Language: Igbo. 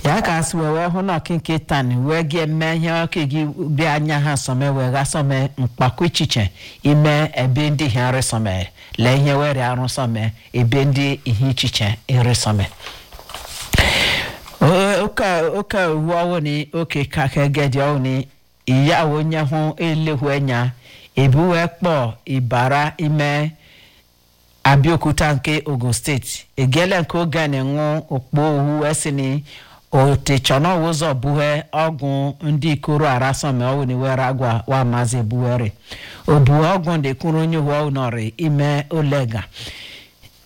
ya ka asị wee hụ na ọkịnke tani wee gị eme ihe ọkụ gị bịa anya ha sọme wee ga sọme mkpakọ echiche ime ebe ndị ihe nri sọme lee ihe were arụ sọme ebe ndị ihe echiche nri sọme oke owu ọwụ ni oke kake gedi ọwụ ni ìyá onye hụ elehu enya ebu wee kpọọ ịbara ime abịaokuta nke ogun steeti egele nke oge na-enwu okpo owu esi ni otechọna ụzọ buhe ọgwụ ndị ikoro arasọme ọwụ ni were agwa wa maazị ebuwere obu ọgwụ ndị kwuru onye uwe ọwụ nọrị ime olega